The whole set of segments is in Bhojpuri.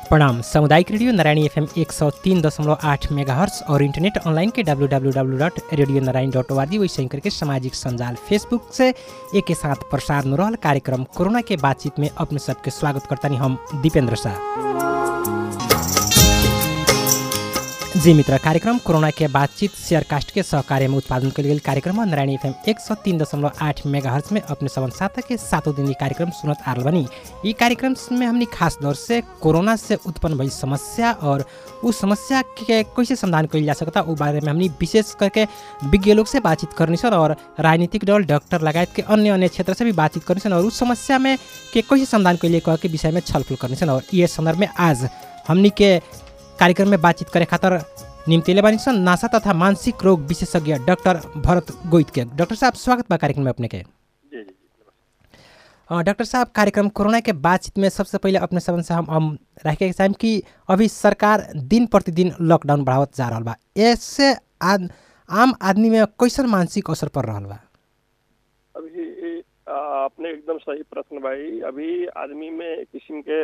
प्रणाम सामुदायिक रेडियो नारायणी एफएम एक सौ तीन दशमलव आठ मेगा हर्ट्स और इंटरनेट ऑनलाइन के W W W dot radio Narayan dot O R G वैसे ही करके सामाजिक संजाल फेसबुक से एक के साथ प्रसार न रहल कार्यक्रम कोरोना के बातचीत में अपने सबके स्वागत करता हम दीपेंद्र शाह जी मित्र कार्यक्रम कोरोना के बातचीत शेयरकास्ट के सहकार्य में उत्पादन कल गेल कार्यक्रम नारायणी एफएम एक सौ तीन दशमलव आठ मेगा हर्च में अपने सबन साथ के सातों दिन ये कार्यक्रम सुनत आ रहल बनी ई कार्यक्रम में हमनी खास तौर से कोरोना से उत्पन्न भई समस्या और उस समस्या के कैसे समाधान कइल जा सकता उ बारे में हमनी विशेष करके विज्ञ लोग से बातचीत करनी सन और राजनीतिक दल डॉक्टर लगायत के अन्य अन्य क्षेत्र से भी बातचीत करनी सन और उस समस्या में के कैसे समाधान कइले कह के विषय में छलफल करनी सन और ये संदर्भ में आज हमनी के कार्यक्रम में बातचीत करे खातिर निम्तिले बानी सन नासा तथा मानसिक रोग विशेषज्ञ डॉक्टर भरत गोइत के डॉक्टर साहब स्वागत बा कार्यक्रम में अपने के जी जी अ, डॉक्टर साहब कार्यक्रम कोरोना के बातचीत में सबसे पहले अपने सबन से हम, हम रखे चाहें कि अभी सरकार दिन प्रतिदिन लॉकडाउन बढ़ावत जा रहा बा ऐसे आद, आम आदमी में कैसन मानसिक असर पड़ रहा बा अभी आ, आपने एकदम सही प्रश्न भाई अभी आदमी में एक किस्म के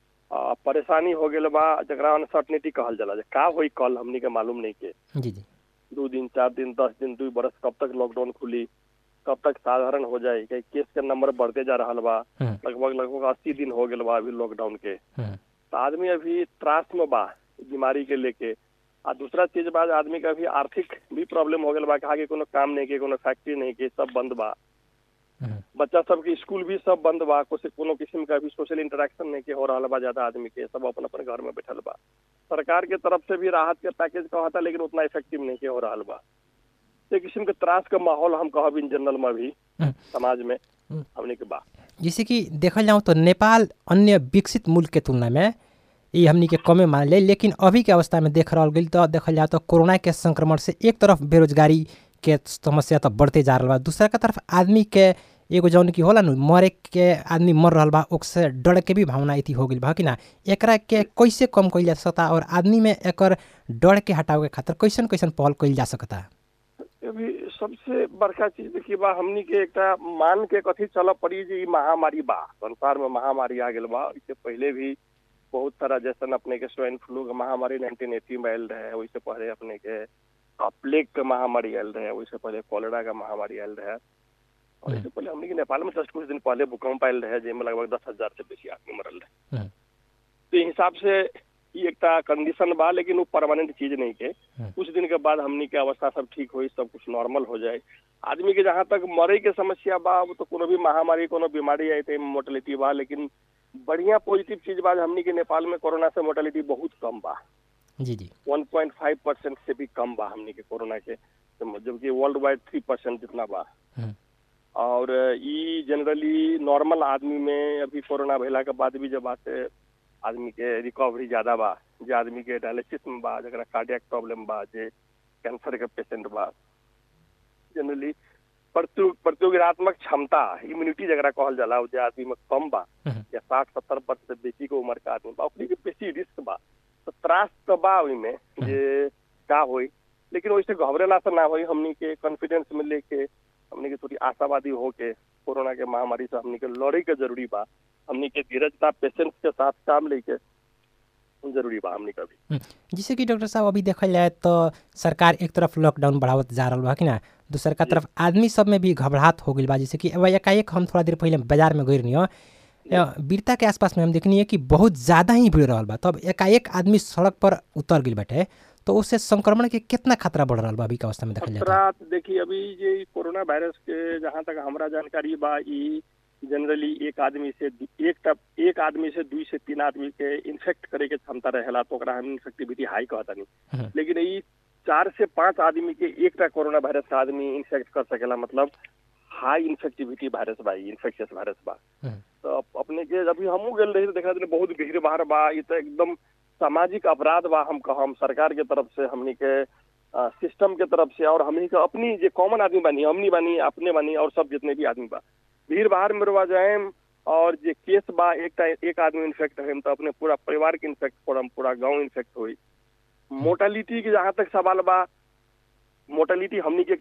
आ, परेशानी हो गल बा जरा अनसर्टनिटी कहल जाला जे का होई कल हमनी के मालूम नहीं के जी जी दो दिन चार दिन दस दिन दू बरस कब तक लॉकडाउन खुली कब तक साधारण हो जाए कई केस के नंबर बढ़ते जा रहा बा हम्म, लगभग लगभग अस्सी दिन हो गल बा अभी लॉकडाउन के हम्म, तो आदमी अभी त्रास में बा बीमारी के लेके आ दूसरा चीज बा जे आदमी का अभी आर्थिक भी प्रॉब्लम हो गल बा कि आगे कोनो काम नहीं के कोनो फैक्ट्री नहीं के सब बंद बा हम्म, बच्चा सबके स्कूल भी सब बंद बा कुछ कोनो किस्म का भी सोशल इंटरेक्शन नहीं के हो रहा बा ज्यादा आदमी के सब अपन अपन घर में बैठल बा सरकार के तरफ से भी राहत के पैकेज कहता लेकिन उतना इफेक्टिव नहीं के हो रहा बा एक किस्म के त्रास का माहौल हम कहब इन जनरल में भी हम्म। समाज में हम्म। हमने के बा जैसे कि देखल जाऊँ तो नेपाल अन्य विकसित मुल्क के तुलना में ये हमनी के कमे मान ले लेकिन अभी के अवस्था में देख रहल गई तो देखल जाए तो कोरोना के संक्रमण से एक तरफ बेरोजगारी के समस्या तो बढ़ते जा रहा बा दूसरा के तरफ आदमी के एगो जौन की होला नु मरे के आदमी मर रहल बा ओकसे डर के भी भावना इति हो गई बा कि ना एकरा के कैसे कम कइल जा सकता और आदमी में एकर डर के हटावे के खातिर कैसन कैसन पहल कइल जा सकता अभी सबसे बड़का चीज देखिए बा हमनी के एकटा मान के कथी चल पड़ी जे ई महामारी बा संसार में महामारी आ गेल बा इससे पहले भी बहुत सारा जैसन अपने के स्वाइन फ्लू के महामारी 1980 में आयल रहे वैसे पहले अपने के प्लेग के महामारी आयल रहे वैसे पहले कॉलेरा का महामारी आयल रहे और इससे पहले हमनी के नेपाल में जस्ट कुछ दिन पहले भूकंप आयल रहे जेमे लगभग दस हजार से बेसी आदमी मरल रहे हम्म। तो ई हिसाब से ई एकटा कंडीशन बा लेकिन वो परमानेंट चीज नहीं के हम्म। कुछ दिन के बाद हमनी के अवस्था सब ठीक होई सब कुछ नॉर्मल हो जाए आदमी के जहाँ तक मरे के समस्या बा वो तो कोनो भी महामारी कोनो बीमारी आई तो मोर्टेलिटी बा लेकिन बढ़िया पॉजिटिव चीज बा जे हमनी के नेपाल में कोरोना से मोर्टेलिटी बहुत कम बा जी जी 1.5 परसेंट से भी कम बा हमनी के कोरोना के तो जबकि वर्ल्ड वाइड थ्री परसेंट जितना बा हम्म, और ई जनरली नॉर्मल आदमी में अभी कोरोना भैला के बाद भी जब बात आदमी के रिकवरी ज्यादा बा जे आदमी के डायलिसिस में बा जरा कार्डियक प्रॉब्लम बा जे कैंसर के पेशेंट बा जनरली प्रतियो प्रतियोगितात्मक क्षमता इम्यूनिटी जरा कहल जाला उ जे आदमी में कम बा हम्म, या साठ सत्तर वर्ष से बेसी के उम्र का आदमी बा ओकरी के बेसी रिस्क बा तो त्रास तो बा ओइमे जे का होई लेकिन वैसे घबरेला से ना होई हमनी के कॉन्फिडेंस में लेके हमनी के थोड़ी आशावादी होके कोरोना के महामारी से हमनी के लड़े के जरूरी बा हमनी के धीरजता पेशेंस के साथ काम लेके जरूरी बा हमनी का भी हम्म, जैसे कि डॉक्टर साहब अभी देखल जाए तो सरकार एक तरफ लॉकडाउन बढ़ावत जा रहा बा कि ना दूसर का तरफ आदमी सब में भी घबराहट हो गई बा जैसे कि अब एकाएक हम थोड़ा देर पहले बाजार में गई रही हो बीरता के आसपास में हम देखनी है कि बहुत ज़्यादा ही भीड़ रहल बा तब एकाएक आदमी सड़क पर उतर गई बाटे तो उससे संक्रमण के कितना खतरा बढ़ रहा बा अभी के अवस्था में देखल जाए तो? खतरा देखिए अभी ये कोरोना वायरस के जहाँ तक हमरा जानकारी बा ई जनरली एक आदमी से दू- एक तब एक आदमी से दुई से तीन आदमी के इन्फेक्ट करे के क्षमता रहेला तो ओकरा हम इन्फेक्टिविटी हाई कहतानी हम्म, लेकिन ई चार से पांच आदमी के एकटा कोरोना वायरस का आदमी इन्फेक्ट कर सकेला मतलब हाई इन्फेक्टिविटी वायरस बा इन्फेक्शियस वायरस बा हम्म, तो अप- अपने के अभी हमू गेल रही तो देखा तनी बहुत भीड़ भाड़ बा ई तो एकदम सामाजिक अपराध बा हम कहम सरकार के तरफ से हमनी के सिस्टम के तरफ से और हमनी के अपनी जे कॉमन आदमी बानी हमनी बानी अपने बानी और सब जितने भी आदमी बा भीड़ भाड़ में रुआ जाए और जे केस बा एक एक आदमी इन्फेक्ट है तो अपने पूरा परिवार के इन्फेक्ट पड़म पूरा गांव इन्फेक्ट हुई मोर्टेलिटी के जहाँ तक सवाल बा मोर्टेलिटी हमनी के एकटा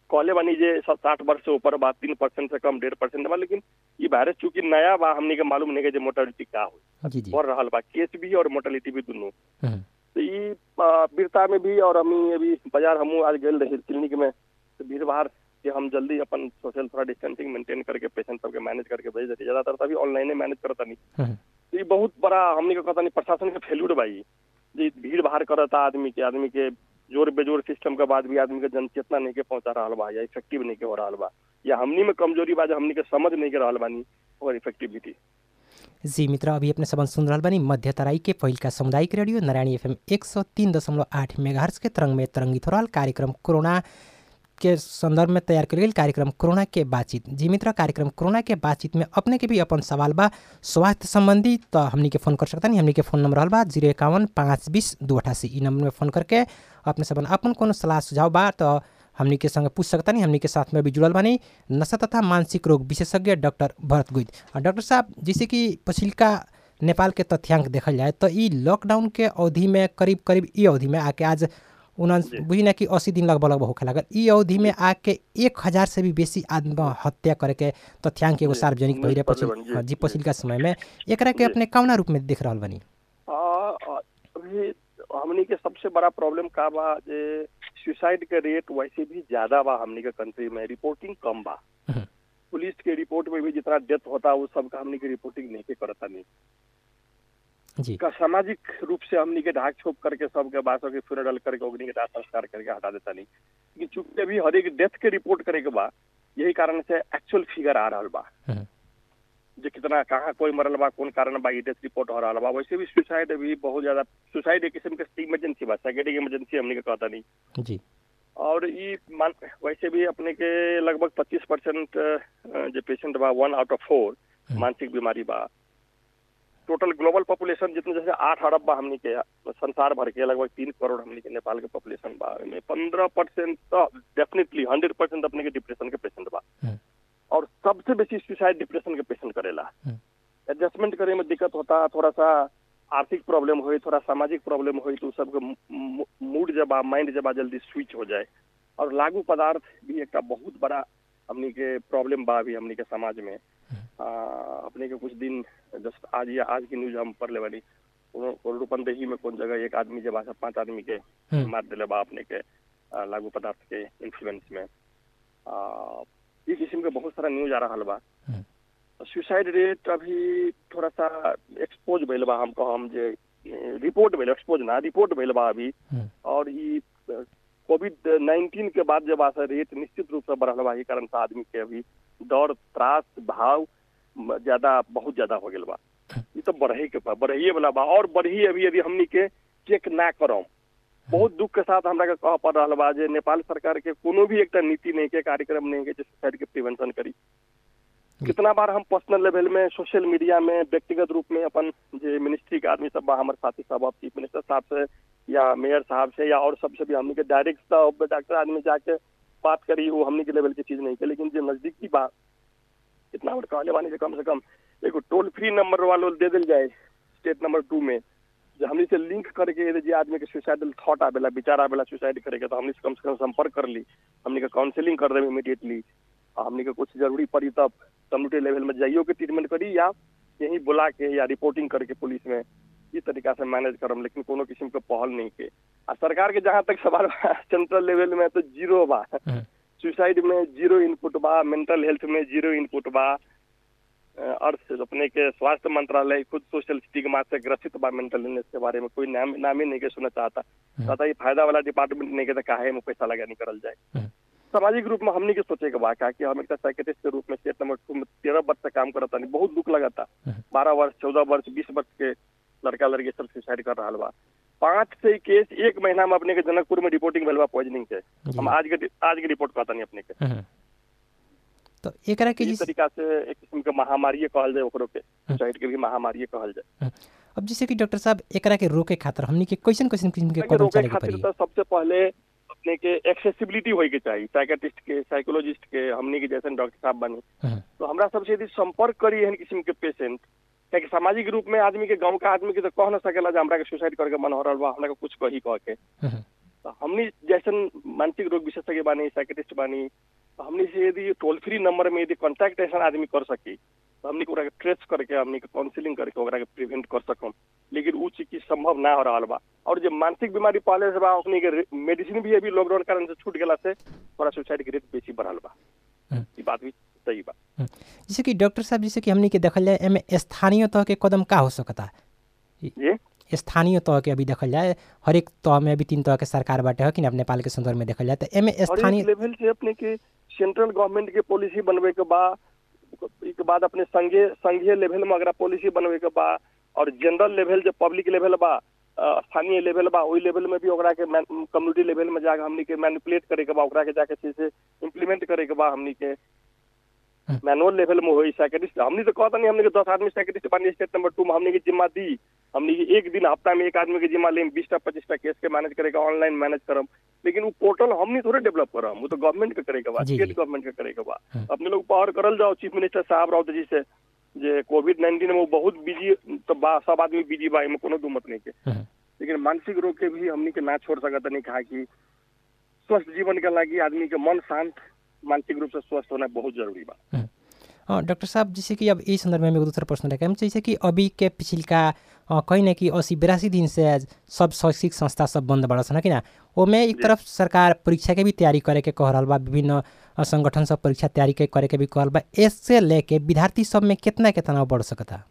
कहले बानी जे साठ वर्ष से ऊपर बा तीन परसेंट से कम डेढ़ परसेंट बा लेकिन ई वायरस चूंकि नया बा हमनी के मालूम नहीं के जे मोर्टेलिटी का हो जी जी बढ़ रहा बा केस भी और मोर्टेलिटी भी दोनों हम्म, तो ई आ, वीरता में भी और हम अभी बाजार हमू आज गए रही क्लिनिक में तो भीड़ भाड़ के हम जल्दी अपन सोशल थोड़ा डिस्टेंसिंग मेंटेन करके पेशेंट सबके मैनेज करके भेज देते ज्यादातर तभी ऑनलाइन मैनेज करता नहीं हम्म, तो ई बहुत बड़ा हमने कहता नहीं प्रशासन के फेल्यूर बा ई जे भीड़ भाड़ करता आदमी के आदमी के जोर बेजोर सिस्टम के बाद भी आदमी के जनचेतना नहीं के पहुंचा रहा बा या इफेक्टिव नहीं के हो रहा बा या हमनी में कमजोरी बा जो हमनी के समझ नहीं के रहल बानी और इफेक्टिविटी जी मित्र अभी अपने सबन सुन रहल बानी मध्य तराई के पहिलका सामुदायिक रेडियो नारायणी एफएम एक सौ तीन दशमलव आठ मेगाहर्स के तरंग में तरंगित हो रहल कार्यक्रम कोरोना के संदर्भ में तैयार कल गेल कार्यक्रम कोरोना के बातचीत जी मित्र कार्यक्रम कोरोना के बातचीत में अपने के भी अपन सवाल बा स्वास्थ्य संबंधी तो हमनी के फोन कर सकता नहीं हमनी के फोन नंबर रहल बा जीरो इक्यावन पाँच बीस दू अठासी ई नंबर में फोन करके अपने सबन अपन कोनो सलाह सुझाव बा तो हमनी के संगे पूछ सकता नहीं हमनी के साथ में भी जुड़ल बानी नशा तथा मानसिक रोग विशेषज्ञ डॉक्टर भरत गुइद और डॉक्टर साहब जैसे कि पछिल्का नेपाल के तथ्याङ्क देखल जाए तो ई लॉकडाउन के अवधि में करीब करीब ई अवधि में आके आज उन्नास बुझी ना कि अस्सी दिन लगभग लगभग होखे लागल ई अवधि में आके एक हजार से भी बेसी आत्म हत्या करे के तथ्याङ्क एगो जी, सार्वजनिक न्यूज़ भइले पढ़ले पछि बानी, जी, हाँ, जी जी। पछिल्का समय में एकरा के जी। अपने कौना रूप में देख रहल बानी आ, आ, अभी हमनी के सबसे बड़ा प्रॉब्लम का बा जे सुसाइड के रेट वैसे भी ज्यादा बा हमनी के कंट्री में रिपोर्टिंग कम बा हम्म। पुलिस के रिपोर्ट में भी जितना डेथ होता वो सब का हमनी के रिपोर्टिंग नहीं के करता नहीं जी का सामाजिक रूप से हमनी के ढाक छोप करके सबके बासों के फ्यूनरल करके ओगनी के दाह संस्कार करके हटा देता नहीं लेकिन चूंकि अभी हर एक डेथ के रिपोर्ट करे के बा यही कारण से एक्चुअल फिगर आ रहा बा हम्म, जे कितना कहाँ कोई मरल बा कौन कारण बा डेथ रिपोर्ट हो रहा बा वैसे भी सुसाइड अभी बहुत ज्यादा सुसाइड एक किस्म के इमरजेंसी बा साइकेटिक इमरजेंसी हमने के कहता नहीं जी और ई मान वैसे भी अपने के लगभग 25 परसेंट जो पेशेंट बा वन आउट ऑफ फोर हम्म। मानसिक बीमारी बा टोटल ग्लोबल पॉपुलेशन जितने जैसे आठ अरब बा हमनी के संसार भर के लगभग तीन करोड़ हमनी के नेपाल के पॉपुलेशन बा में पंद्रह परसेंट तो डेफिनेटली हंड्रेड परसेंट अपने के डिप्रेशन के पेशेंट बा हम्म, और सबसे बेसी सुसाइड डिप्रेशन के पेशेंट करेला हम्म। एडजस्टमेंट करे में दिक्कत होता थोड़ा सा आर्थिक प्रॉब्लम होई थोड़ा सामाजिक प्रॉब्लम होई तो सबके मूड जब बा माइंड जब बा जल्दी स्विच हो जाए और लागू पदार्थ भी एक बहुत बड़ा हमनी के प्रॉब्लम बा अभी हमनी के समाज में आ, अपने के कुछ दिन जस्ट आज या आज की न्यूज हम पढ़ ले बानी रूपंदेही में कौन जगह एक आदमी जब आशा पांच आदमी के हम्म, मार दिले बा अपने के आ, लागू पदार्थ के इन्फ्लुएंस में आ, ई किस्म के बहुत सारा न्यूज आ रहा बा हम्म, सुसाइड रेट अभी थोड़ा सा एक्सपोज भइल बा हमको हम जे रिपोर्ट भइल एक्सपोज ना रिपोर्ट भइल बा अभी हम्म, और ई कोविड नाइन्टीन के बाद जब आशा रेट निश्चित रूप से बढ़ल बा ई कारण से आदमी के अभी डर त्रास भाव म- ज्यादा बहुत ज्यादा हो गेल बा ई तो बढ़े के बा बढ़िए वाला बा और बढ़ी अभी अभी हमनी के चेक ना करम बहुत दुख के साथ हमरा के कह पड़ रहा बा जे नेपाल सरकार के कोनो भी एकटा नीति नहीं के कार्यक्रम नहीं के जे सुसाइड के प्रिवेंशन करी कितना बार हम पर्सनल लेवल में सोशल मीडिया में व्यक्तिगत रूप में अपन जे मिनिस्ट्री के आदमी सब बा हमारे साथी सब अब चीफ मिनिस्टर साहब से या मेयर साहब से या और सबसे भी हमनी के डायरेक्ट डॉक्टर आदमी जाके बात करी वो हमनी के लेवल की चीज नहीं के लेकिन जो नजदीकी बा इतना बार कहले बानी जे कम से कम एगो टोल फ्री नंबर वालो दे दिल जाए स्टेट नंबर टू में जो हमनी से लिंक करके यदि जे आदमी के सुसाइडल थॉट आवेला विचार आवेला सुसाइड करे के तो हमनी से कम से कम संपर्क कर ली हमनी के काउंसलिंग कर देवे इमीडिएटली आ हमनी के कुछ जरूरी पड़ी तब कम्युनिटी लेवल में जाइयो के ट्रीटमेंट करी या यहीं बुला के या रिपोर्टिंग करके पुलिस में इस तरीका से मैनेज करम लेकिन कोनो किस्म के पहल नहीं के आ सरकार के जहाँ तक सवाल बा सेंट्रल लेवल में तो जीरो बा हम्म, सुसाइड में जीरो इनपुट बा मेंटल हेल्थ में जीरो इनपुट बा अ, अर्थ अपने के स्वास्थ्य मंत्रालय खुद सोशल स्टिग्मा से ग्रसित बा मेंटल इलनेस के बारे में कोई नाम नाम ही नहीं के सुनना चाहता कहता ये फायदा वाला डिपार्टमेंट नहीं के तो काहे में पैसा लगा निकल जाए हम्म, सामाजिक रूप में हमनी के सोचे के बा का कि हम एक साइकेटिस्ट के रूप में स्टेट नंबर टू में तेरह वर्ष से काम करता नहीं बहुत दुख लगता हम्म। बारह वर्ष चौदह वर्ष बीस वर्ष के लड़का लड़की सब सुसाइड कर रहा बा पांच से केस एक महीना में अपने के जनकपुर में रिपोर्टिंग भेल बा पॉइजनिंग के जी। हम आज के आज के रिपोर्ट कहता नहीं अपने के हम्म। तो एकरा के इस जिस तरीका से एक किस्म के महामारी कहल जाए ओकरो के सुसाइड के भी महामारी कहल जाए अब जैसे कि डॉक्टर साहब एकरा के रोके खातिर हमनी के कैसन कैसन किस्म के लेकिन कदम रोके चले के खातिर पड़ी तो सबसे पहले अपने के एक्सेसिबिलिटी होए के चाहिए साइकेटिस्ट के साइकोलॉजिस्ट के हमनी के जैसे डॉक्टर साहब बनी हम्म, तो हमरा सबसे यदि संपर्क करी एहन किस्म के पेशेंट क्या सामाजिक रूप में आदमी के गांव का आदमी के तो कह न सकेला जे हमरा के सुसाइड करके मन हो रहा बा हमरा के कुछ कही कह के हम्म, तो हमनी जैसन मानसिक रोग विशेषज्ञ बानी साइकेटिस्ट बानी तो हमनी से यदि टोल फ्री नंबर में यदि कॉन्टैक्ट ऐसा आदमी कर सकी तो हमनी के ओकरा के ट्रेस करके हमनी के काउंसलिंग करके ओकरा के प्रिवेंट कर सकम लेकिन उ चीज की संभव ना हो रहा बा और जो मानसिक बीमारी पहले से बा ओकनी के मेडिसिन भी अभी लॉकडाउन कारण से छूट गेला से थोड़ा सुसाइड के रेट बेसी बढ़ल बा हम्म। ई बात भी सही बा जैसे कि डॉक्टर साहब जैसे कि हमनी के देखल जाए एमे स्थानीय तह के कदम का हो सकता ये स्थानीय तह के अभी देखल जाए हर एक तह में अभी तीन तह के सरकार बाटे है कि अब नेपाल के संदर्भ में देखल जाए तो एमे और स्थानीय एक लेवल से अपने के सेंट्रल गवर्नमेंट के पॉलिसी बनवे के बा के बाद अपने संघीय संघीय लेवल में अगर पॉलिसी बनवे के बा और जनरल लेवल जो पब्लिक लेवल बा अ, स्थानीय लेवल बा वही लेवल में भी ओकरा के कम्युनिटी लेवल में जाके हमनी के मैनिपुलेट करे के बा ओकरा के जाके चीज से इम्प्लीमेंट करे के बा हमनी के हम्म। मैनुअल लेवल में होई साइकेटिस्ट हमनी तो कहता नहीं हमनी के दस आदमी साइकेटिस्ट बानी स्टेट नंबर टू में हमनी के जिम्मा दी हमनी के एक दिन हफ्ता में एक आदमी के जिम्मा लेम बीसटा पच्चीसटा केस के मैनेज करेगा ऑनलाइन मैनेज करम लेकिन वो पोर्टल हमनी थोड़े डेवलप करम वो तो गवर्नमेंट के करेगा बा जी, स्टेट जी। गवर्नमेंट के करेगा बा हम्म। अपने लोग पावर करल जाओ चीफ मिनिस्टर साहब राउत जी से जे कोविड नाइन्टीन में वो बहुत बिजी तो बा सब आदमी बिजी बा एमे कोनो दू मत नहीं के हम्म, लेकिन मानसिक रोग के भी हमनी के ना छोड़ सकत नहीं कहा कि स्वस्थ जीवन के लागी आदमी के मन शांत मानसिक रूप से स्वस्थ होना बहुत जरूरी बा हम्म। अ, डॉक्टर साहब जैसे कि अब इस संदर्भ में एगो दूसरा प्रश्न रखे जैसे कि अभी के पिछिलका अ, कहीं ना कि अस्सी बिरासी दिन से सब शैक्षिक संस्था सब बंद बड़ा सन कि ना ओमे एक जी। तरफ सरकार परीक्षा के भी तैयारी करे के कह रहल बा विभिन्न अ, संगठन सब परीक्षा तैयारी के करे के भी कहल बा इससे लेके विद्यार्थी सब में कितना के तनाव बढ़ सकता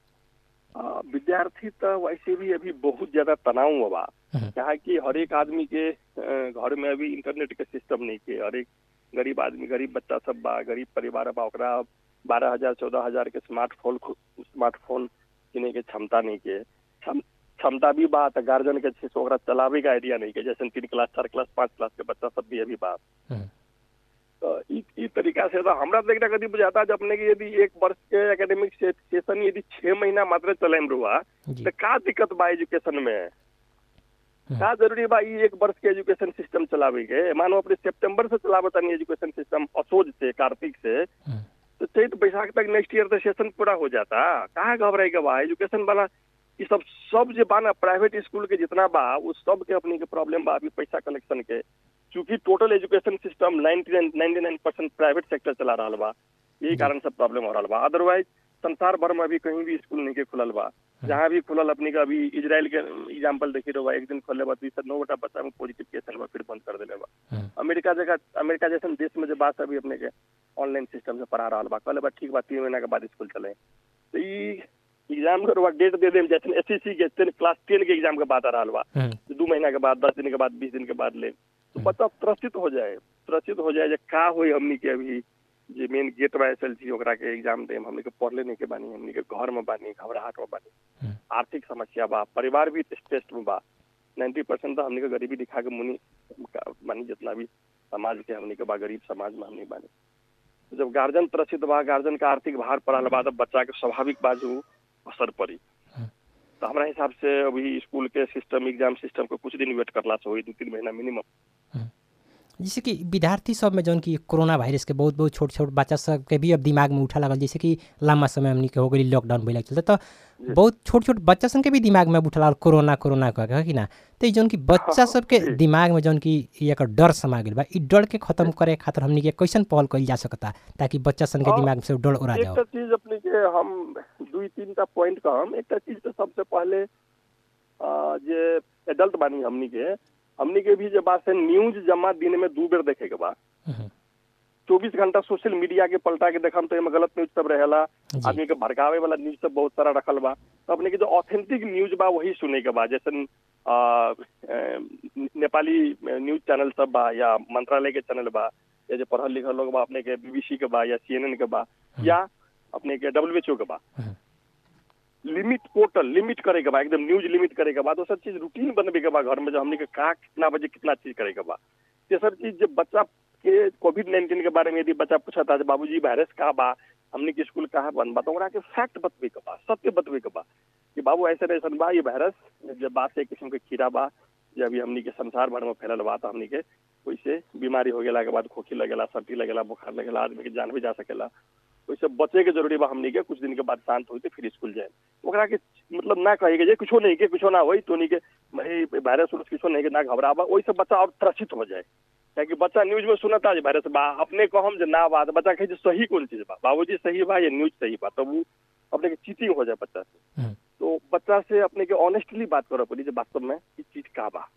आ, विद्यार्थी तो वैसे भी अभी बहुत ज्यादा तनाव में बा हम्म। क्या है कि हर एक आदमी के अ, घर में अभी इंटरनेट के सिस्टम नहीं के हर एक गरीब आदमी गरीब बच्चा सब बा गरीब परिवार बा ओकरा बारह हजार चौदह हजार के स्मार्टफोन स्मार्टफोन किने के क्षमता नहीं के क्षम- क्षमता भी बा तो गार्जियन के छै से ओकरा चलावे के आइडिया नहीं के जैसे तीन क्लास चार क्लास पाँच क्लास के बच्चा सब भी अभी बा हम्म, तो ई ई तरीका से तो हमरा तो एकटा कथी बुझाता जब अपने के यदि एक वर्ष के एकेडमिक से, सेशन यदि छह महीना मात्र चले में रुआ जी तो का दिक्कत बा एजुकेशन में हम्म। का जरूरी बा ई एक वर्ष के एजुकेशन सिस्टम चलावे के मानो अपने सितंबर से चलावत तानी एजुकेशन सिस्टम असोज से कार्तिक से हम्म, तो चैत बैसाख तक नेक्स्ट ईयर तो सेशन पूरा हो जाता कहाँ घबराए के बा एजुकेशन वाला ये सब सब जे बा ना प्राइवेट स्कूल के जितना बा वो सब के अपनी के प्रॉब्लम बा अभी पैसा कलेक्शन के चूंकि total education system 99 nine percent private sector चला रहा बा यही कारण से प्रॉब्लम हो रहा बा अदरवाइज संसार भर में अभी कहीं भी स्कूल नहीं के खुलल बा जहाँ भी खुलल अपनी का अभी इजराइल के एग्जाम्पल देखी रहो बा एक दिन खोले बा दुई सौ नौ गोटा बच्चा में पॉजिटिव केस आयल बा फिर बंद कर दिले बा हम्म, अमेरिका जगह अमेरिका जैसे देश में जो बात अभी अपने के ऑनलाइन सिस्टम से पढ़ा रहा बा कहले बा ठीक बा तीन महीना के बाद स्कूल चले तो ई एग्जाम के रुआ डेट दे देम जैसे एस के टेन क्लास टेन के एग्जाम के बाद आ रहा बा हम्म, तो दू महीना के बाद दस दिन के बाद बीस दिन के बाद ले तो बच्चा त्रसित हो जाए त्रसित हो जाए जे का होई हमनी के अभी जे मेन गेट बा एस ओकरा के एग्जाम देम हमनी के पढ़ले नहीं के बानी हमनी के घर में बानी घबराहट में बानी हम्म, आर्थिक समस्या बा परिवार भी स्ट्रेस में बा नाइन्टी परसेंट तो हमनी के गरीबी दिखा के मुनि मानी जितना भी समाज के हमनी के बा गरीब समाज में हमनी बानी तो जब गार्जियन त्रसित बा गार्जियन का आर्थिक भार पड़ल बा तब बच्चा के स्वाभाविक बाजू असर पड़ी हम्म। तो हमारा हिसाब से अभी स्कूल के सिस्टम एग्जाम सिस्टम को कुछ दिन वेट करला से होई दू तीन महीना मिनिमम जैसे कि विद्यार्थी सब में जौन कि कोरोना वायरस के बहुत बहुत छोट छोट बच्चा सब के भी अब दिमाग में उठा लगल जैसे कि लंबा समय हमनी के हो गई लॉकडाउन भइल चलते तो जी। बहुत छोट छोट बच्चा सब के भी दिमाग में उठा लगल कोरोना कोरोना कह के कि ना तो ई जौन कि बच्चा सब के जी। दिमाग में जौन कि ई एकर डर समा गेल बा ई डर के खत्म करे खातिर हमनी के कैसन पहल कइल जा सकता ताकि बच्चा सन के हाँ, दिमाग से डर उड़ा जाओ एक चीज अपने के हम दुई तीन टा पॉइंट कहम एक चीज तो सबसे पहले अ, जे एडल्ट बानी हमनी के हमनी के भी जे बात से न्यूज जमा दिन में दू बेर देखे के बा हम्म, चौबीस घंटा सोशल मीडिया के पलटा के देखम तो एमे गलत न्यूज सब रहेला जी आदमी के भड़कावे वाला न्यूज सब बहुत सारा रखल बा तो अपने के जो ऑथेंटिक न्यूज बा वही सुने के बा जैसे uh, uh, Nepali news channel सब बा या मंत्रालय के चैनल बा या जो पढ़ल लिखल लोग बा अपने के बीबीसी के बा या सीएनएन के बा या अपने के डब्ल्यूएचओ के बा हम्म, लिमिट पोर्टल लिमिट करे के बा एकदम न्यूज लिमिट करे के बा दोसर चीज रूटीन बनबे के बा घर में जो हमने के का कितना बजे कितना चीज करे के बा तेसर चीज जब बच्चा के कोविड नाइन्टीन के बारे में यदि बच्चा पूछता है बाबूजी वायरस का बा हमने के स्कूल कहाँ बंद बा तो ओकरा के फैक्ट बतबे के बा सत्य बतबे के बा कि बाबू ऐसे ऐसा बा ये वायरस जब बात से एक किस्म के कीड़ा बा जब अभी हमनी के संसार भर में फैलल बा तो हमनी के वैसे बीमारी हो गेला के बाद खोखी लगेला सर्दी लगेला बुखार लगेला आदमी के जान भी जा सकेला ओइसे बचे के जरूरी बा हमनी के कुछ दिन के बाद शांत होते फिर स्कूल जाए ओकरा के मतलब ना कहे के जे कुछो नहीं के कुछो ना होई तोनी के भाई वायरस उरस कुछो नहीं के ना घबराबा ओइसे बच्चा और त्रसित हो जाए ताकि बच्चा न्यूज में सुनता जे वायरस बा अपने कहम जे ना बा तो बच्चा कहे जे सही कौन चीज बा बाबूजी सही बा या न्यूज सही बा तब वो अपने के चीटिंग हो जाए बच्चा से हम्म। तो बच्चा से अपने के ऑनेस्टली बात करे पड़ी जे वास्तव में ई चीज का बा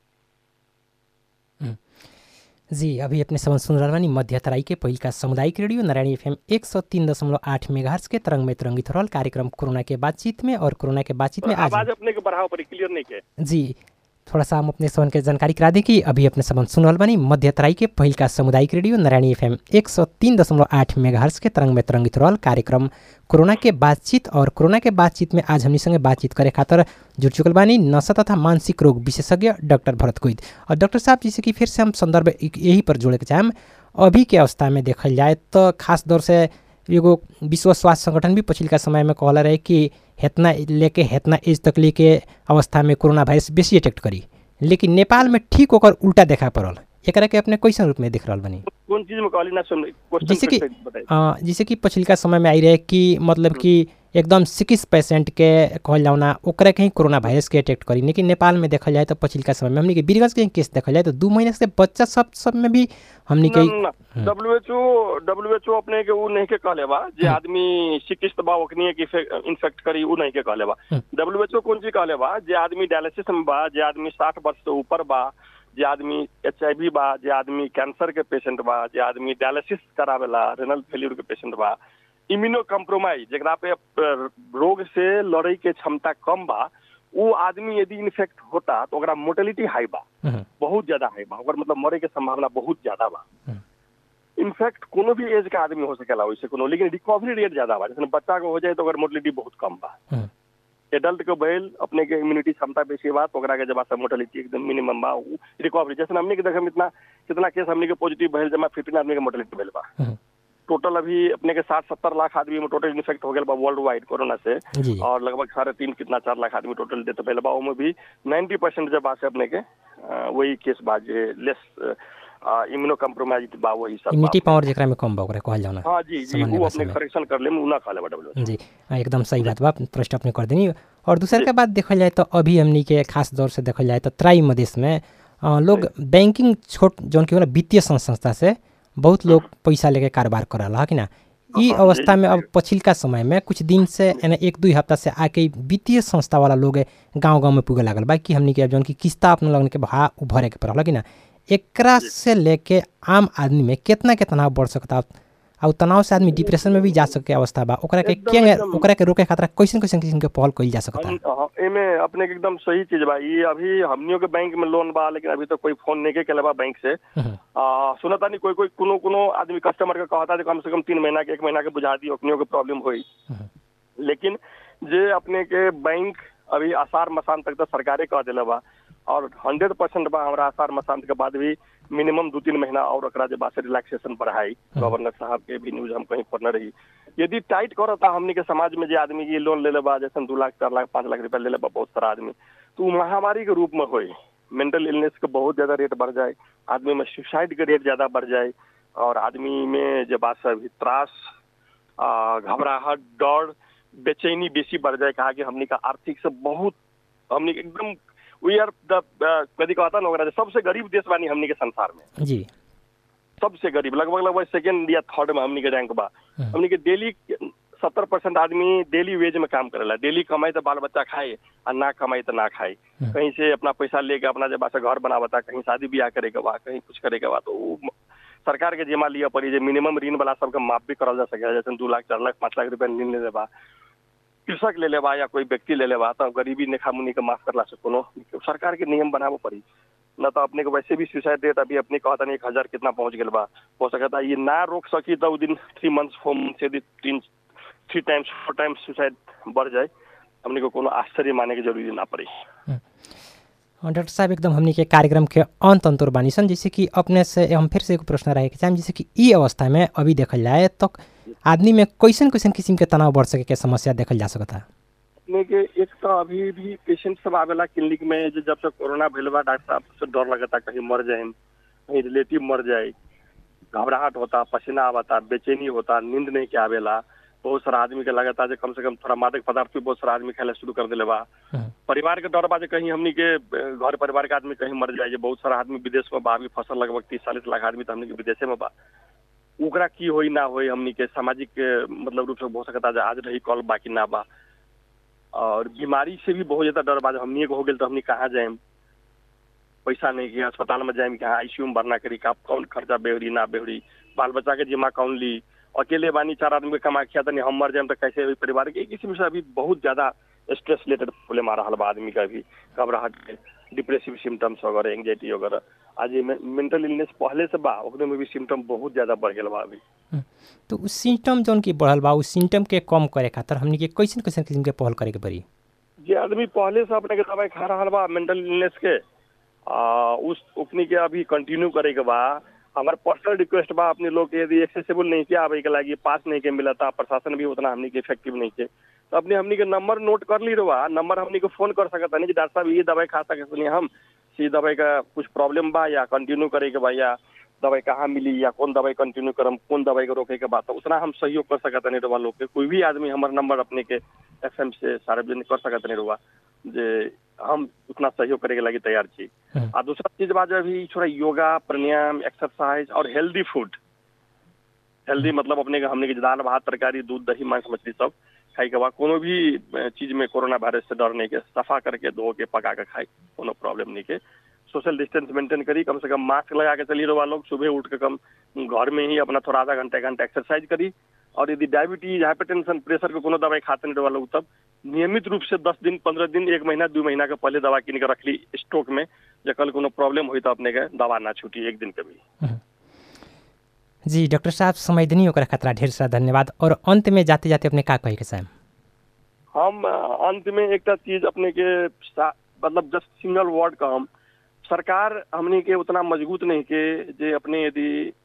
जी अभी अपने समझ सुन रहल बानी मध्य तराई के पहिल का सामुदायिक रेडियो नारायणी एफएम एक सौ तीन दशमलव आठ मेगाहर्स के तरंग में तरंगित रहल कार्यक्रम कोरोना के बातचीत में और कोरोना के बातचीत में आज आवाज अपने के बढ़ाओ पड़ी क्लियर नहीं के जी थोड़ा सा हम अपने सवन के जानकारी करा दें कि अभी अपने सबन सुन रहल बानी मध्य तराई के पहिल का सामुदायिक रेडियो नारायणी एफएम एक सौ तीन दशमलव आठ मेगाहर्स के तरंग में तरंगित रहल कार्यक्रम कोरोना के बातचीत और कोरोना के बातचीत में आज हमनी संगे बातचीत करे खातिर जुड़ चुकल बानी नशा तथा मानसिक रोग विशेषज्ञ डॉक्टर भरत कोइद और डॉक्टर साहब जैसे कि फिर से हम संदर्भ एक- यही पर जोड़े के चाहेम अभी के अवस्था में देखल जाए तो खास दौर से एगो विश्व स्वास्थ्य संगठन भी पछिल्का समय में कहला रहे कि हेतना लेके हेतना एज तक लेके अवस्था में कोरोना वायरस बेसी अटेक्ट करी लेकिन नेपाल में ठीक ओकर उल्टा देखा पड़ल एकरा के अपने कैसन रूप में देख रहल बानी कौन चीज में कहली ना सुन जैसे कि क्वेश्चन बताइए अ, जैसे कि पछिल्का समय में आई रहे कि मतलब कि एकदम सिकिस पेशेंट के कहल जाओ ना ओकरा के ही कोरोना वायरस के अटेक्ट करी लेकिन नेपाल में देखल जाए तो पछिल्का समय में हमनी के बीरगंज के ही केस देखल जाए तो दू महीने से बच्चा सब सब में भी हमनी के डब्ल्यूएचओ डब्ल्यूएचओ अपने के उ नहीं के कहले बा जे हम्म। आदमी चिकित्सक बा ओकनी के इन्फेक्ट करी उ नहीं के कहले बा हम्म। डब्ल्यूएचओ कौन चीज कहले बा जे आदमी डायलिसिस में बा जे आदमी साठ वर्ष से ऊपर बा जे आदमी एच बा जे आदमी कैंसर के पेशेंट बा जे आदमी डायलिसिस करावेला रेनल फेल्यूर के पेशेंट बा इम्यूनो कम्प्रोमाइज जेकरा पे अ, रोग से लड़े के क्षमता कम बा वो आदमी यदि इन्फेक्ट होता तो ओकरा मोर्टेलिटी हाई बा हम्म, बहुत ज्यादा हाई बा ओकर मतलब मरे के संभावना बहुत ज्यादा बा हम्म। इनफैक्ट कोनो भी एज का आदमी हो सकेला वैसे कोनो लेकिन रिकवरी रेट ज्यादा बा जैसे बच्चा को हो जाए तो ओकर मोर्टेलिटी बहुत कम बा हम्म, एडल्ट के भइल अपने के इम्यूनिटी क्षमता बेसी बा तो ओकरा के जब मोर्टेलिटी एकदम मिनिमम बा रिकवरी जैसे हमने के देखम इतना कितना केस हमने के पॉजिटिव भइल जमा फिफ्टीन आदमी के मोर्टेलिटी भइल बा हम्म, टोटल अभी अपने के साठ सत्तर लाख आदमी में टोटल इन्फेक्ट हो गया बा वर्ल्ड वाइड कोरोना से जी और लगभग साढ़े तीन कितना चार लाख आदमी टोटल डेथ भइल बा ओमे भी नाइन्टी परसेंट जब बा से अपने के अ, वही केस बा जे लेस इम्यूनो कम्प्रोमाइज बा वही सब बा। इम्यूनिटी पावर जेकरा में कम बा ओकरा कहल जाओ ना हाँ जी जी सामान्य वो भाषा अपने में। करेक्शन कर ले उ ना खा ले डब्ल्यू जी हाँ, एकदम सही बात बा प्रश्न अपने कर देनी और दूसर के बात देखल जाए तो अभी हमनी के खास दौर से देखल जाए तो त्राई मधेश में अ, लोग बैंकिंग छोट जौन की होला वित्तीय सं- संस्था से बहुत लोग पैसा लेके कारोबार करल है कि ना ई हाँ, अवस्था में जी, अब पछिल्का समय में कुछ दिन से यानी एक दुई हफ्ता से आके ई वित्तीय संस्था वाला लोग गांव गांव में पुगे लागल बा कि हमनी के अब जौन की किस्ता अपने लगन के भा उ भरे के पड़ल है कि ना एकरा से लेके आम आदमी में कितना के तनाव बढ़ सकता और तनाव से आदमी डिप्रेशन में भी जा सके अवस्था बा ओकरा के एकदम, के एकदम। ओकरा के रोके खातिर कैसन कैसन किस्म के पहल कइल जा सकता हम हाँ, एमे अपने के एकदम सही चीज बा ये अभी हमनियों के बैंक में लोन बा लेकिन अभी तो कोई फोन नहीं के केले बा बैंक से हम्म, आ, सुनता नहीं कोई कोई कोनो कोनो आदमी कस्टमर के कहता है कम से कम तीन महीना के एक महीना के बुझा दी अपनियों के प्रॉब्लम हुई हम्म, लेकिन जे अपने के बैंक अभी आसार मसान तक तो सरकारे कह दिले बा और हंड्रेड परसेंट बा हमरा आसार मसान के बाद भी मिनिमम दू तीन महीना और एकरा जे बा से रिलैक्सेशन बढ़ाई गवर्नर साहब के भी न्यूज हम कहीं पढ़ने रही यदि टाइट करता हमनी के समाज में जे आदमी के लोन ले ले बा जैसे दू लाख चार लाख पाँच लाख रुपया ले ले बा बहुत सारा आदमी तो उ महामारी के रूप में होई मेंटल इलनेस के बहुत ज्यादा रेट बढ़ जाए आदमी में सुसाइड के रेट ज्यादा बढ़ जाए और आदमी में जे बात से अभी त्रास आ, घबराहट डर बेचैनी बेसी बढ़ जाए कहा कि हमनी का आर्थिक से बहुत हमनी के एकदम वी आर द कदी कहता ना ओकरा जे सबसे गरीब देश बानी हमनी के संसार में जी सबसे गरीब लगभग लगभग सेकेंड या थर्ड में हमनी के रैंक बा हम्म। हमनी के डेली सत्तर परसेंट आदमी डेली वेज में काम करेला डेली कमाई तो बाल बच्चा खाए और ना कमाई तो ना खाए हम्म। कहीं से अपना पैसा लेके अपना जब से घर बनावता कहीं शादी ब्याह करे के बा कहीं कुछ करे के बा तो उ म- सरकार के जेमा लिया पड़ी जे मिनिमम ऋण वाला सबके माफ भी करल जा सके जैसे दू लाख चार लाख पाँच लाख रुपया ऋण ले लेबा कृषक ले लेबा या कोई व्यक्ति ले लेबा तो गरीबी नेखा मुनि के माफ करला से कोनो सरकार के नियम बनावो पड़ी न तो अपने को वैसे भी सुसाइड रेट अभी अपने कहता नहीं एक हजार कितना पहुंच गया बा हो सकता ये ना रोक सकी तो उ दिन थ्री मंथ्स फोर मंथ से यदि तीन three times four times suicide बढ़ जाए हमने को कोनो आश्चर्य माने की जरूरी ना पड़ी और डॉक्टर साहब एकदम हमनी के कार्यक्रम के अंत अंतुर बानी सन जैसे कि अपने से हम फिर से एक प्रश्न रहे के चाहेम जैसे कि ई अवस्था में अभी देखल जाए तो आदमी में कैसन कैसन किस्म के तनाव बढ़ सके के समस्या देखल जा सकता अपने के एक तो अभी भी पेशेंट सब आवेला क्लिनिक में जो जब से कोरोना भइल बा डॉक्टर साहब से डर लगता कहीं मर जाए कहीं रिलेटिव मर जाए घबराहट होता पसीना आवता बेचैनी होता नींद नहीं के आवेला बहुत सारा आदमी के लगता जे कम से कम थोड़ा मादक पदार्थ भी बहुत सारा आदमी खाए शुरू कर दिले बा हम्म, परिवार के डर बा जे कहीं हमनी के अ, घर परिवार के आदमी कहीं मर जाए जे बहुत सारा आदमी विदेश में बा अभी फसल लगभग तीस चालीस लाख आदमी तो हमनी के विदेशे में बा ओकरा की होई ना होई हमनी के सामाजिक अ, मतलब रूप से हो सकता जे आज रही कल बाकी ना बा और बीमारी से भी बहुत ज्यादा डर बा जे हमनी के हो गेल तो हमनी कहाँ जाएम पैसा नहीं कि अस्पताल में जाएम कि हाँ आईसीयू में भरना करी का कौन खर्चा बेहरी ना बेहरी बाल बच्चा के जिम्मा कौन ली अकेले बानी चार आदमी के कमा खिया तनी हम मर जाएम तो कैसे होई परिवार के एक किस्म से अभी बहुत ज्यादा स्ट्रेस रिलेटेड प्रॉब्लम आ रहा बा आदमी का भी घबराहट के डिप्रेसिव सिम्टम्स वगैरह एंग्जाइटी वगैरह आज ये मेंटल इलनेस पहले से बा ओकरे में भी सिम्टम बहुत ज्यादा बढ़ गेल बा अभी हम्म। तो उ सिम्टम जौन की बढ़ल बा उ सिम्टम के कम करे खातिर हमनी के कैसन कैसन किस्म के पहल करे के पड़ी जे आदमी पहले से अपने के दवाई खा रहा बा मेंटल इलनेस के आ, उस उकनी के अभी कंटिन्यू करे के बा हमार पर्सनल रिक्वेस्ट बा अपने लोग के यदि एक्सेसिबल नहीं किया आवे के लागी पास नहीं के मिला था प्रशासन भी उतना हमनी के इफेक्टिव नहीं के तो अपने हमनी के नंबर नोट कर ली रहा नंबर हमनी को फोन कर सकता नहीं कि डॉक्टर साहब ये दवाई खा सकते हम सी दवाई का कुछ प्रॉब्लम बा या कंटिन्यू करे के बा या दवाई कहाँ मिली या कौन दवाई कंटिन्यू करम कौन दवाई को रोके के बाद तो उतना हम सहयोग कर सकते नहीं रहा लोग के कोई भी आदमी हमारे नंबर अपने के एफ से सार्वजनिक कर सकते नहीं रहा जे हम उतना सहयोग करे के लगी तैयार छी हम्म। आ दूसरा चीज बा जो अभी थोड़ा योगा प्राणायाम एक्सरसाइज और हेल्दी फूड हेल्दी मतलब अपने के हमने के दाल भात तरकारी दूध दही मांस मछली सब खाई के बाद कोनो भी अ, चीज में कोरोना वायरस से डर नहीं के सफा करके धो के पका के खाई कोनो प्रॉब्लम नहीं के सोशल डिस्टेंस मेंटेन करी कम से कम मास्क लगा के चली रहा लोग सुबह उठ के कम घर में ही अपना थोड़ा आधा घंटा एक घंटा एक्सरसाइज करी और यदि डायबिटीज हाइपरटेंशन प्रेशर के कोनो दवाई खाते नहीं रहा लोग तब नियमित रूप से दस दिन पंद्रह दिन एक महीना दू महीना के पहले दवा किन के रखली स्टॉक में जे कल कोनो प्रॉब्लम हुई तो अपने के दवा ना छूटी एक दिन के भी जी डॉक्टर साहब समय देनी ओकरा खतरा ढेर सारा धन्यवाद और अंत में जाते जाते अपने का कहे के चाहेम हम अ, अंत में एक चीज अपने के सा- मतलब जस्ट सिंगल वर्ड का हम सरकार हमने के उतना मजबूत नहीं के जे अपने यदि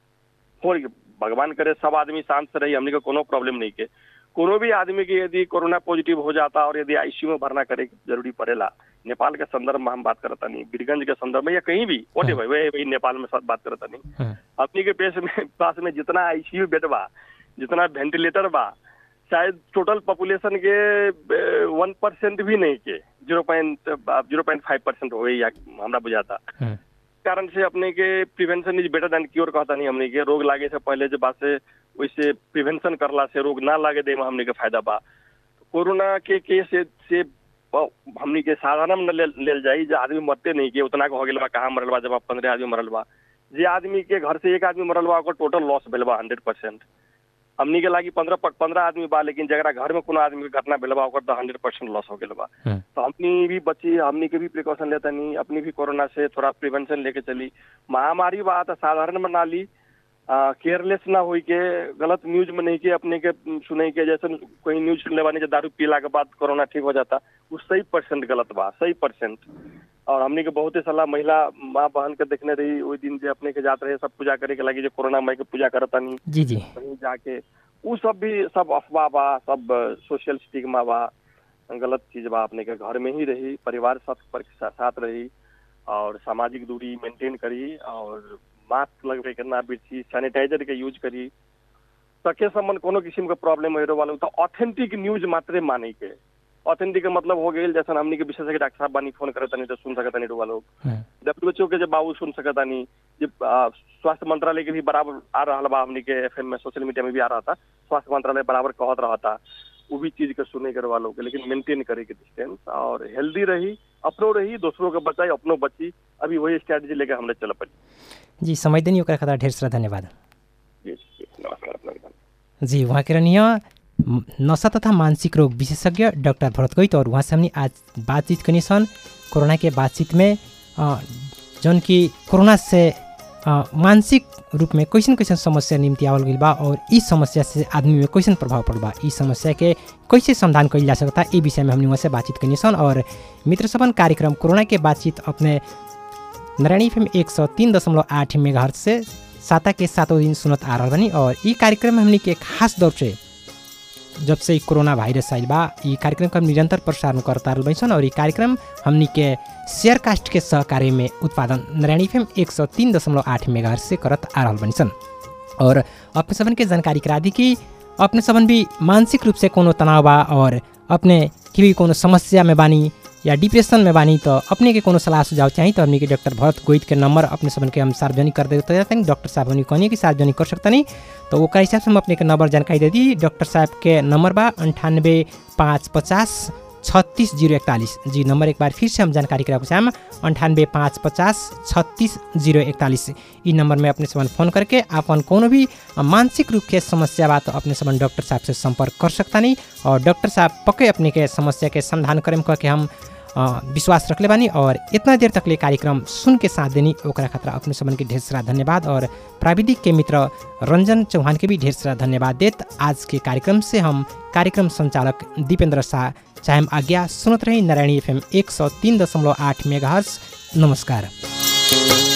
हो भगवान करे सब आदमी शांत से रही हमने के कोनो प्रॉब्लम नहीं के कोनो भी आदमी के यदि कोरोना पॉजिटिव हो जाता और यदि आईसीयू में भरना करे के जरूरी पड़ेला नेपाल के संदर्भ में हम बात करता नहीं बीरगंज के संदर्भ में या कहीं भी वोटे भाई वही वही नेपाल में सब बात करता नहीं हम्म, अपनी के पेश में पास में जितना आईसीयू बेड बा जितना वेंटिलेटर बा शायद टोटल पॉपुलेशन के वन परसेंट भी नहीं के zero point zero point five percent हो या हमरा बुझाता हम्म, कारण से अपने के prevention is better than cure कहता नहीं हमने के रोग लागे से पहले जो बात से वैसे प्रिवेंशन करला से रोग ना लागे दे में हमने के फायदा बा कोरोना के केस से, से ब- हमनी के साधारण में ले, लेल जाई जो आदमी मरते नहीं के उतना के हो गेल बा कहाँ मरल बा जब पंद्रह आदमी मरल बा जे आदमी के घर से एक आदमी मरल बा ओकर टोटल लॉस भेल बा हंड्रेड परसेंट हमनी के लागी पंद्रह पंद्रह आदमी बा लेकिन जरा घर में कोनो आदमी के घटना भेल बा ओकर तो हंड्रेड परसेंट लॉस हो गेल बा हम्म, तो हमनी भी बची हमनी के भी प्रिकॉशन लेता नहीं अपनी भी कोरोना से थोड़ा प्रिवेंशन लेके चली महामारी बा तो साधारण में ना ली केयरलेस ना होई के गलत न्यूज में नहीं के अपने के उम, सुने के जैसे कोई न्यूज सुन लेवानी जो दारू पीला के बाद कोरोना ठीक हो जाता वो सही परसेंट गलत बा सही परसेंट और हमनी के बहुते सलाह महिला माँ बहन के देखने रही वही दिन जे अपने के जात रहे सब पूजा करे के लगी जो कोरोना माई के पूजा करता नहीं जी जी कहीं जाके उ सब भी सब अफवाह बा सब सोशल स्टिग्मा बा गलत चीज बा अपने के घर में ही रही परिवार साथ पर सा- साथ रही और सामाजिक दूरी मेंटेन करी और मास्क लगवे के ना बिरची सैनिटाइजर के यूज करी सके संबंध कोनो किस्म के प्रॉब्लम हो वाला तो ऑथेंटिक न्यूज मात्रे माने के ऑथेंटिक के मतलब हो गई जैसा हमनी के विशेषज्ञ डॉक्टर साहब बानी फोन करता नहीं तो सुन सकता नहीं लोग हम्म, डब्ल्यूएचओ के जब बाबू सुन सकता नहीं जब आ, स्वास्थ्य मंत्रालय के भी बराबर आ रहा बा हमनी के एफएम में सोशल मीडिया में भी आ रहा था स्वास्थ्य मंत्रालय बराबर कहत रहा था वो भी चीज के सुने के वालों के लेकिन मेंटेन करे के डिस्टेंस और हेल्दी रही अपनो रही दूसरों के बचाई अपनो बची अभी वही स्ट्रेटेजी लेके हमने चल पड़ी जी समय देनी ओकरा खतरा ढेर सारा धन्यवाद जी जी, नमस्कार अपना जी वहाँ के रहनीय म- नशा तथा मानसिक रोग विशेषज्ञ डॉक्टर भरत गोइत और वहाँ से हमने आज बातचीत कनी सन कोरोना के बातचीत में अ, जौन कि कोरोना से अ, मानसिक रूप में कैसन कैसन समस्या निम्ति आवल गइल बा और ई समस्या से आदमी में कैसन प्रभाव पड़ल बा ई समस्या के कैसे समाधान कइल जा सकता ई विषय में हमने वहाँ से बातचीत कनी सन और मित्र सबन कार्यक्रम कोरोना के बातचीत अपने नारायणी एफएम एक सौ तीन दशमलव आठ मेगा से साता के सातों दिन सुनत आ रहल बनी और ई कार्यक्रम में हमनी के खास दौर से जब से ई कोरोना वायरस आइल बा ई कार्यक्रम का निरंतर प्रसारण करता रहल बैसन और ई कार्यक्रम हमनी के शेयर कास्ट के सहकार्य में उत्पादन नारायणी एफएम एक सौ तीन दशमलव आठ मेगा से करत आ रहल बनी सन और अपने सबन के जानकारी करा दी कि अपने सबन भी मानसिक रूप से कोनो तनाव बा और अपने की भी कोनो समस्या में बानी या डिप्रेशन में बानी तो अपने के कोनो सलाह सुझाव चाहिए तो हमने के डॉक्टर भरत गोइट के नंबर अपने सबन के हम सार्वजनिक कर देते जाते हैं डॉक्टर साहब हमने कहनी कि सार्वजनिक कर सकता नहीं तो ओकर हिसाब से हम अपने के नंबर जानकारी दे दी डॉक्टर साहब के नंबर बा अंठानबे पाँच पचास छत्तिस जीरो इकतालीस जी नंबर एक बार फिर से हम जानकारी कराएको चाहम अंठानबे पाँच पचास छत्तिस जीरो इकतालीस ई नंबर में अपने समन फोन करके अपन कोनो भी मानसिक रूप के समस्या बा तो अपने समन डॉक्टर साहब से संपर्क कर सकता नहीं और डॉक्टर साहब पक्के अपने के समस्या के समाधान करें कह के हम अ, विश्वास रखले बानी और इतना देर तकले कार्यक्रम सुन के साथ देनी ओकरा खतरा अपने सबन के ढेर सारा धन्यवाद और प्राविधिक के मित्र रंजन चौहान के भी ढेर सारा धन्यवाद देत आज के कार्यक्रम से हम कार्यक्रम संचालक दीपेंद्र शाह चाहे हम आज्ञा सुनत रही नारायणी एफ एम एक सौ तीन दशमलव आठ मेगा नमस्कार